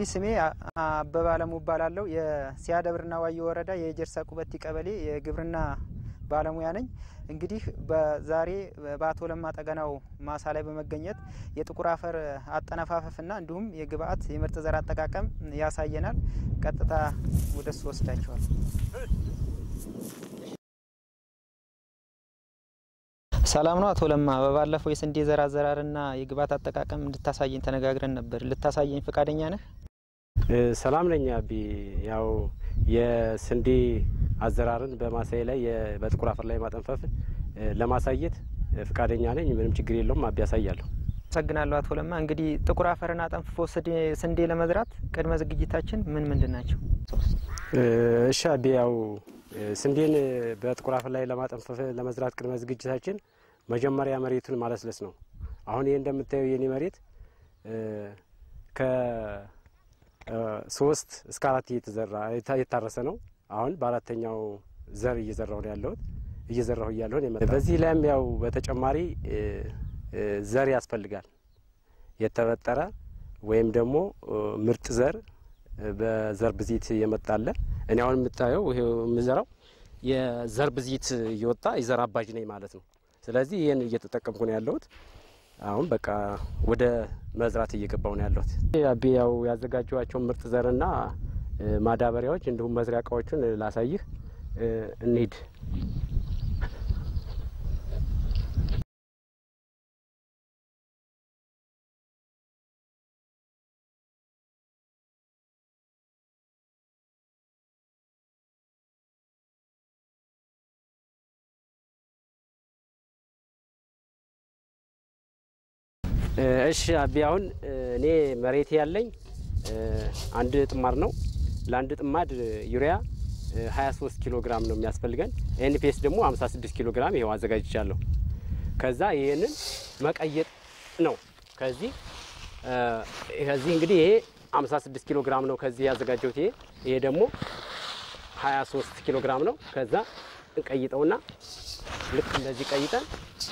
ስሜ አበባ አለሙ እባላለሁ። የሲያደብርና ዋዮ ወረዳ የጀርሳ ቁበቲ ቀበሌ የግብርና ባለሙያ ነኝ። እንግዲህ በዛሬ በአቶ ለማ ጠገናው ማሳ ላይ በመገኘት የጥቁር አፈር አጠነፋፈፍና እንዲሁም የግብአት የምርጥ ዘር አጠቃቀም ያሳየናል። ቀጥታ ወደ እሱ ወስዳቸዋል። ሰላም ነው አቶ ለማ። በባለፈው የስንዴ ዘር አዘራርና የግብአት አጠቃቀም እንድታሳየኝ ተነጋግረን ነበር። ልታሳየኝ ፈቃደኛ ነህ? ሰላም ነኝ አቢ። ያው የስንዴ አዘራርን በማሳዬ ላይ በጥቁር አፈር ላይ ማጠንፈፍ ለማሳየት ፈቃደኛ ነኝ። ምንም ችግር የለውም አቢ፣ ያሳያለሁ። አመሰግናለሁ አቶ ለማ። እንግዲህ ጥቁር አፈርን አጠንፍፎ ስንዴ ለመዝራት ቅድመ ዝግጅታችን ምን ምንድን ናቸው? እሺ አቢ፣ ያው ስንዴን በጥቁር አፈር ላይ ለማጠንፈፍ ለመዝራት ቅድመ ዝግጅታችን መጀመሪያ መሬቱን ማለስለስ ነው። አሁን ይህ እንደምታየው የኔ መሬት ከሶስት እስከ አራት እየተዘራ የታረሰ ነው። አሁን በአራተኛው ዘር እየዘራሁ ነው ያለሁት እየዘራሁ እያለሁ በዚህ ላይም ያው በተጨማሪ ዘር ያስፈልጋል። የተበጠረ ወይም ደግሞ ምርጥ ዘር በዘር ብዜት የመጣለ እኔ አሁን የምታየው ይሄ የምዘራው የዘር ብዜት እየወጣ የዘር አባጅ ነኝ ማለት ነው። ስለዚህ ይህን እየተጠቀምኩ ነው ያለሁት። አሁን በቃ ወደ መዝራት እየገባው ነው ያለሁት። አቤ ያው ያዘጋጀኋቸውን ምርጥ ዘርና ማዳበሪያዎች እንዲሁም መዝሪያ እቃዎችን ላሳይህ እንሂድ። እሺ አቢ አሁን እኔ መሬት ያለኝ አንድ ጥማድ ነው። ለአንድ ጥማድ ዩሪያ 23 ኪሎ ግራም ነው የሚያስፈልገን። ኤንፒኤስ ደግሞ 56 ኪሎ ግራም ይኸው አዘጋጅቻለሁ። ከዛ ይሄንን መቀየጥ ነው። ከዚህ ከዚህ እንግዲህ ይሄ 56 ኪሎ ግራም ነው ከዚህ ያዘጋጀሁት። ይሄ ይሄ ደግሞ 23 ኪሎ ግራም ነው። ከዛ እንቀይጠውና ልክ እንደዚህ ቀይጠን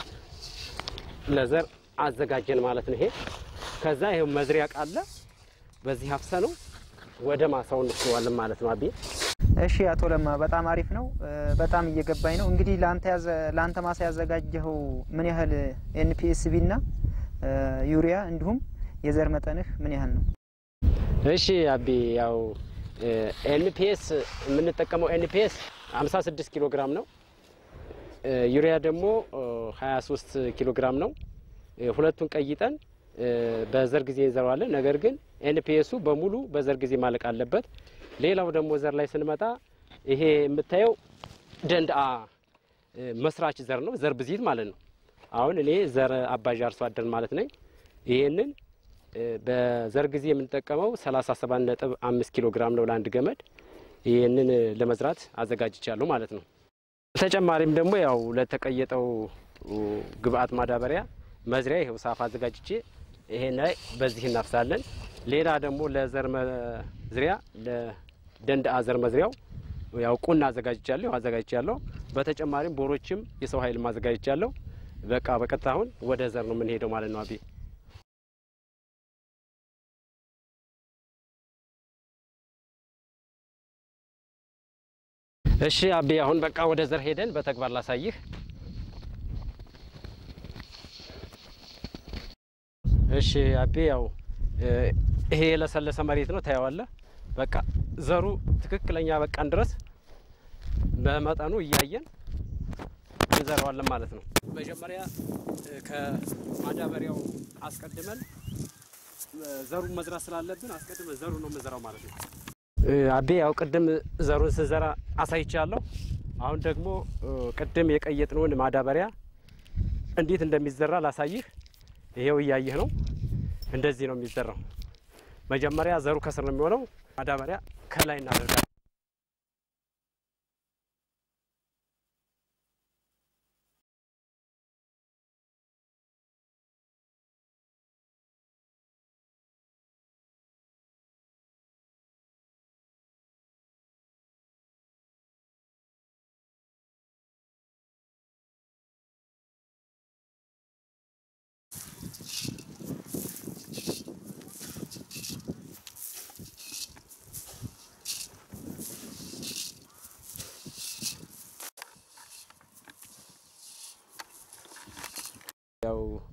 ለዘር አዘጋጀን ማለት ነው። ይሄ ከዛ ይሄው መዝሪያ ቃለ በዚህ አፍሰ ነው ወደ ማሳው እንስዋለን ማለት ነው። አቤ እሺ አቶ ለማ በጣም አሪፍ ነው። በጣም እየገባኝ ነው። እንግዲህ ለአንተ ማሳ ያዘጋጀኸው ምን ያህል ኤንፒኤስቢ እና ዩሪያ እንዲሁም የዘር መጠንህ ምን ያህል ነው? እሺ አቤ ያው ኤንፒኤስ የምንጠቀመው ኤንፒኤስ 56 ኪሎ ግራም ነው። ዩሪያ ደግሞ 23 ኪሎ ግራም ነው። ሁለቱን ቀይጠን በዘር ጊዜ እንዘራዋለን። ነገር ግን ኤንፒኤሱ በሙሉ በዘር ጊዜ ማለቅ አለበት። ሌላው ደግሞ ዘር ላይ ስንመጣ ይሄ የምታየው ደንድአ መስራች ዘር ነው፣ ዘር ብዜት ማለት ነው። አሁን እኔ ዘር አባዥ አርሶ አደር ማለት ነኝ። ይሄንን በዘር ጊዜ የምንጠቀመው 37 ነጥብ 5 ኪሎ ግራም ነው ለአንድ ገመድ። ይህንን ለመዝራት አዘጋጅቻለሁ ማለት ነው። በተጨማሪም ደግሞ ያው ለተቀየጠው ግብአት ማዳበሪያ መዝሪያ ይኸው ሳፋ አዘጋጅቼ ይሄን ላይ በዚህ እናፍሳለን። ሌላ ደግሞ ለዘር መዝሪያ ለደንድአ ዘር መዝሪያው ያው ቁና አዘጋጅቻለሁ አዘጋጅቻለሁ። በተጨማሪም ቦሮችም የሰው ኃይል አዘጋጅቻለሁ። በቃ በቀጥታ አሁን ወደ ዘር ነው የምንሄደው ማለት ነው። አቤ እሺ አቤ አሁን በቃ ወደ ዘር ሄደን በተግባር ላሳይህ። እሺ አቤ ያው ይሄ የለሰለሰ መሬት ነው ታየዋለህ። በቃ ዘሩ ትክክለኛ በቃን ድረስ በመጠኑ እያየን እንዘራዋለን ማለት ነው። መጀመሪያ ከማዳበሪያው አስቀድመን ዘሩን መዝራት ስላለብን አስቀድመን ዘሩ ነው የምንዘራው ማለት ነው። አቤ ያው ቅድም ዘሩን ስንዘራ አሳይቻለሁ። አሁን ደግሞ ቅድም የቀየጥነውን ማዳበሪያ እንዴት እንደሚዘራ ላሳይህ። ይሄው እያየህ ነው። እንደዚህ ነው የሚዘራው። መጀመሪያ ዘሩ ከስር ነው የሚሆነው። ማዳበሪያ ከላይ እናደርጋለን።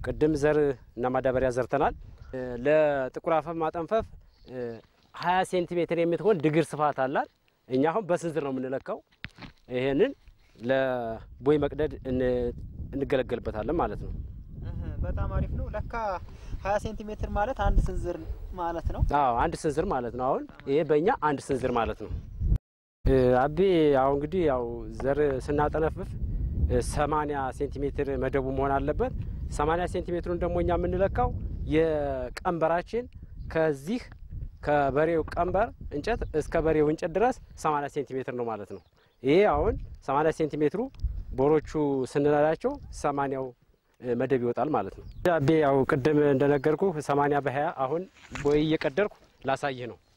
ቅድም ዘር እና ማዳበሪያ ዘርተናል። ለጥቁር አፈር ማጠንፈፍ ሀያ ሴንቲሜትር የምትሆን ድግር ስፋት አላት። እኛ አሁን በስንዝር ነው የምንለካው። ይሄንን ለቦይ መቅደድ እንገለገልበታለን ማለት ነው። በጣም አሪፍ ነው። ለካ ሀያ ሴንቲሜትር ማለት አንድ ስንዝር ማለት ነው። አዎ አንድ ስንዝር ማለት ነው። አሁን ይሄ በእኛ አንድ ስንዝር ማለት ነው። አቤ ያው እንግዲህ ያው ዘር ስናጠነፍፍ ሰማኒያ ሴንቲሜትር መደቡ መሆን አለበት። ሰማኒያ ሴንቲሜትሩን ደግሞ እኛ የምንለካው የቀንበራችን ከዚህ ከበሬው ቀንበር እንጨት እስከ በሬው እንጨት ድረስ ሰማኒያ ሴንቲሜትር ነው ማለት ነው። ይሄ አሁን ሰማኒያ ሴንቲሜትሩ ቦሮቹ ስንነዳቸው ሰማኒያው መደብ ይወጣል ማለት ነው። አቤ ያው ቅድም እንደነገርኩ ሰማኒያ በሀያ አሁን ቦይ እየቀደርኩ ላሳይህ ነው።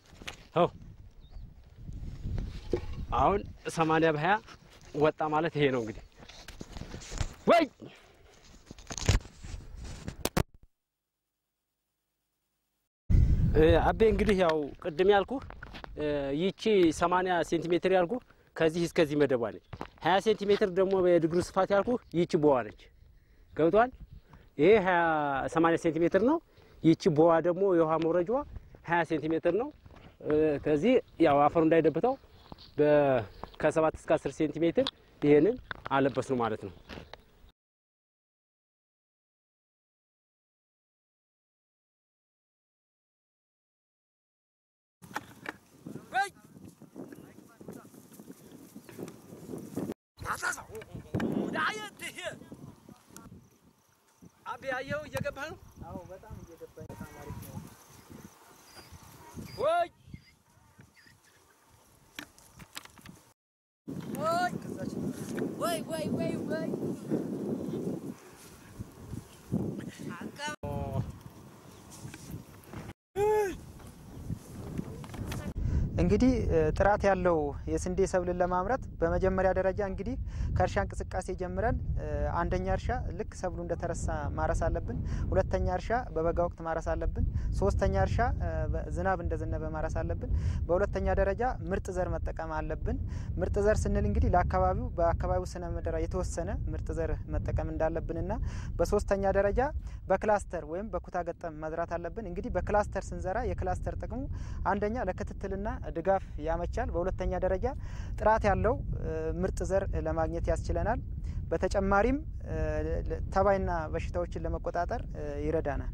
አሁን ሰማኒያ በሀያ ወጣ ማለት ይሄ ነው እንግዲህ ወይ አቤ እንግዲህ ያው ቅድም ያልኩ ይቺ ሰማኒያ ሴንቲሜትር ያልኩ ከዚህ እስከዚህ መደቧ ነች። ሀያ ሴንቲሜትር ደግሞ የድግሩ ስፋት ያልኩ ይቺ ቦዋ ነች። ገብቷል። ይሄ ሀያ ሰማኒያ ሴንቲሜትር ነው። ይቺ ቦዋ ደግሞ የውሃ መውረጃዋ ሀያ ሴንቲሜትር ነው። ከዚህ ያው አፈሩ እንዳይደብተው ከሰባት እስከ አስር ሴንቲሜትር ይሄንን አለበስ ነው ማለት ነው። አቤ አየኸው እየገባህ ነው። አዎ በጣም እየገባኝ በጣም አሪፍ ነው። ወይ ወይ ወይ ወይ ወይ እንግዲህ ጥራት ያለው የስንዴ ሰብልን ለማምረት በመጀመሪያ ደረጃ እንግዲህ ከእርሻ እንቅስቃሴ ጀምረን አንደኛ እርሻ ልክ ሰብሉ እንደተረሳ ማረስ አለብን። ሁለተኛ እርሻ በበጋ ወቅት ማረስ አለብን። ሶስተኛ እርሻ ዝናብ እንደዘነበ ማረስ አለብን። በሁለተኛ ደረጃ ምርጥ ዘር መጠቀም አለብን። ምርጥ ዘር ስንል እንግዲህ ለአካባቢው በአካባቢው ስነ ምህዳር የተወሰነ ምርጥ ዘር መጠቀም እንዳለብንና በሶስተኛ ደረጃ በክላስተር ወይም በኩታ ገጠም መዝራት አለብን። እንግዲህ በክላስተር ስንዘራ የክላስተር ጥቅሙ አንደኛ ለክትትልና ድጋፍ ያመቻል። በሁለተኛ ደረጃ ጥራት ያለው ምርጥ ዘር ለማግኘት ያስችለናል። በተጨማሪም ተባይና በሽታዎችን ለመቆጣጠር ይረዳናል።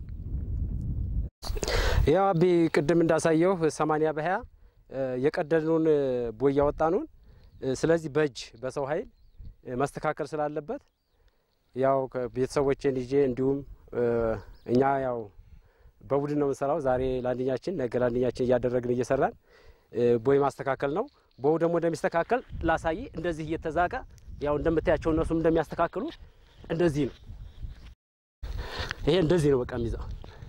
ያው አቤ ቅድም እንዳሳየው ሰማኒያ በሀያ የቀደድነውን ቦይ ያወጣነውን ስለዚህ በእጅ በሰው ኃይል መስተካከል ስላለበት ያው ቤተሰቦችን ይዤ እንዲሁም እኛ ያው በቡድን ነው የምንሰራው። ዛሬ ለአንደኛችን ነገ ለአንደኛችን እያደረግን እየሰራን ቦይ ማስተካከል ነው። ቦው ደግሞ እንደሚስተካከል ላሳይ። እንደዚህ እየተዛቀ ያው እንደምታያቸው እነሱም እንደሚያስተካክሉ እንደዚህ ነው። ይሄ እንደዚህ ነው በቃ የሚይዘው።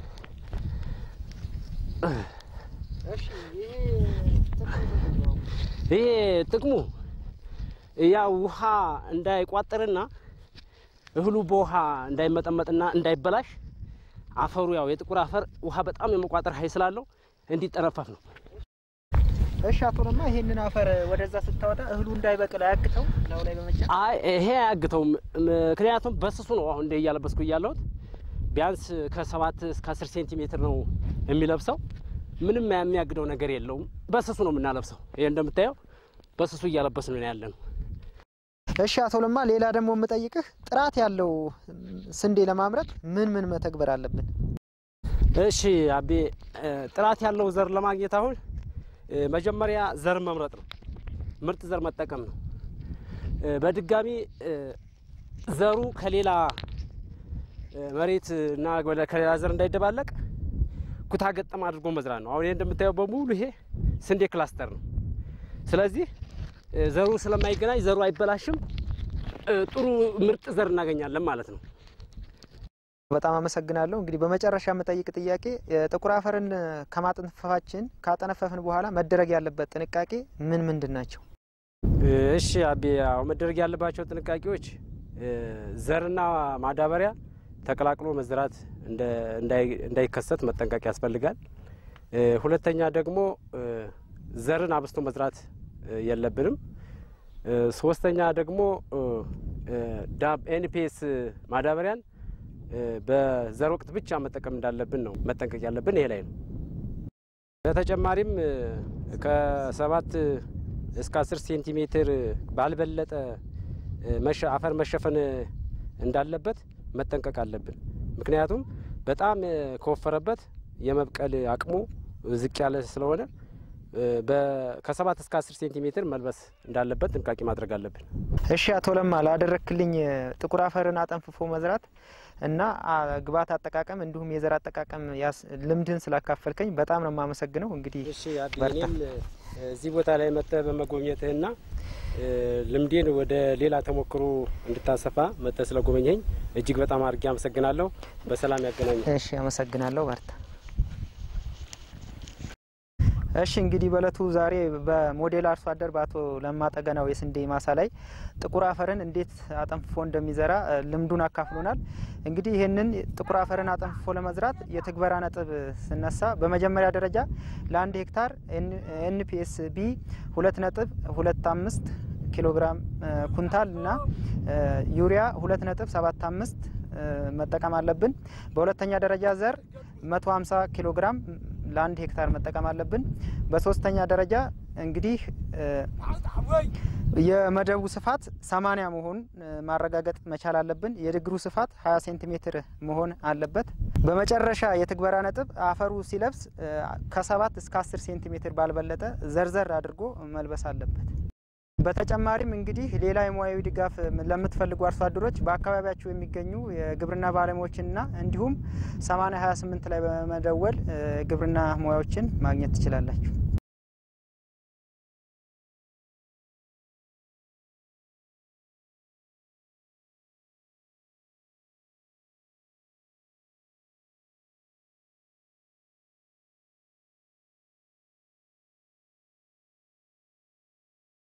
ይሄ ጥቅሙ ያው ውሃ እንዳይቋጥርና እህሉ በውሃ እንዳይመጠመጥና እንዳይበላሽ አፈሩ ያው የጥቁር አፈር ውሃ በጣም የመቋጠር ኃይል ስላለው እንዲጠነፈፍ ነው። እሺ አቶ ለማ ይሄንን አፈር ወደዛ ስታወጣ እህሉ እንዳይበቅል አያግተው ላዩ ላይ በመጫን አይ ይሄ አያግተውም። ምክንያቱም በስሱ ነው አሁን እንደ እያለበስኩ እያለሁት ቢያንስ ከሰባት እስከ አስር ሴንቲሜትር ነው የሚለብሰው። ምንም የሚያግደው ነገር የለውም። በስሱ ነው የምናለብሰው። ይሄ እንደምታየው በስሱ እያለበስ ነው ያለ ነው። እሺ አቶ ለማ ሌላ ደግሞ የምጠይቅህ ጥራት ያለው ስንዴ ለማምረት ምን ምን መተግበር አለብን? እሺ አቤ ጥራት ያለው ዘር ለማግኘት አሁን መጀመሪያ ዘር መምረጥ ነው። ምርጥ ዘር መጠቀም ነው። በድጋሚ ዘሩ ከሌላ መሬት እና ከሌላ ዘር እንዳይደባለቅ ኩታ ገጠም አድርጎ መዝራት ነው። አሁን ይሄ እንደምታየው በሙሉ ይሄ ስንዴ ክላስተር ነው። ስለዚህ ዘሩ ስለማይገናኝ ዘሩ አይበላሽም። ጥሩ ምርጥ ዘር እናገኛለን ማለት ነው። በጣም አመሰግናለሁ። እንግዲህ በመጨረሻ የምጠይቅ ጥያቄ ጥቁር አፈርን ከማጠንፈፋችን ካጠነፈፍን በኋላ መደረግ ያለበት ጥንቃቄ ምን ምንድን ናቸው? እሺ አቤ፣ ያው መደረግ ያለባቸው ጥንቃቄዎች ዘርና ማዳበሪያ ተቀላቅሎ መዝራት እንዳይከሰት መጠንቀቅ ያስፈልጋል። ሁለተኛ ደግሞ ዘርን አብስቶ መዝራት የለብንም። ሶስተኛ ደግሞ ዳብ ኤንፒኤስ ማዳበሪያን በዘር ወቅት ብቻ መጠቀም እንዳለብን ነው መጠንቀቅ ያለብን ይሄ ላይ ነው። በተጨማሪም ከሰባት እስከ አስር ሴንቲሜትር ባልበለጠ አፈር መሸፈን እንዳለበት መጠንቀቅ አለብን። ምክንያቱም በጣም ከወፈረበት የመብቀል አቅሙ ዝቅ ያለ ስለሆነ ከሰባት እስከ አስር ሴንቲሜትር መልበስ እንዳለበት ጥንቃቄ ማድረግ አለብን። እሺ አቶ ለማ ላደረክልኝ ጥቁር አፈርን አጠንፍፎ መዝራት እና ግብዓት አጠቃቀም እንዲሁም የዘር አጠቃቀም ልምድን ስላካፈልከኝ በጣም ነው የማመሰግነው። እንግዲህ እሺ አቢ እኔም እዚህ ቦታ ላይ መጥተህ በመጎብኘትህና ልምዴን ወደ ሌላ ተሞክሮ እንድታሰፋ መጥተህ ስለጎበኘኝ እጅግ በጣም አድርጌ አመሰግናለሁ። በሰላም ያገናኘ። እሺ አመሰግናለሁ። በርታ። እሺ እንግዲህ በእለቱ ዛሬ በሞዴል አርሶ አደር በአቶ ለማ ጠገናው የስንዴ ማሳ ላይ ጥቁር አፈርን እንዴት አጠንፍፎ እንደሚዘራ ልምዱን አካፍሎናል። እንግዲህ ይህንን ጥቁር አፈርን አጠንፍፎ ለመዝራት የትግበራ ነጥብ ስነሳ በመጀመሪያ ደረጃ ለአንድ ሄክታር ኤንፒኤስ ቢ ሁለት ነጥብ ሁለት አምስት ኪሎ ግራም ኩንታል እና ዩሪያ ሁለት ነጥብ ሰባት አምስት መጠቀም አለብን። በሁለተኛ ደረጃ ዘር መቶ ሀምሳ ኪሎ ግራም ለአንድ ሄክታር መጠቀም አለብን። በሶስተኛ ደረጃ እንግዲህ የመደቡ ስፋት ሰማኒያ መሆን ማረጋገጥ መቻል አለብን። የድግሩ ስፋት ሀያ ሴንቲሜትር መሆን አለበት። በመጨረሻ የትግበራ ነጥብ አፈሩ ሲለብስ ከሰባት እስከ አስር ሴንቲሜትር ባልበለጠ ዘርዘር አድርጎ መልበስ አለበት። በተጨማሪም እንግዲህ ሌላ የሙያዊ ድጋፍ ለምትፈልጉ አርሶ አደሮች በአካባቢያችሁ የሚገኙ የግብርና ባለሙያዎችንና እንዲሁም 8028 ላይ በመደወል ግብርና ሙያዎችን ማግኘት ትችላላችሁ።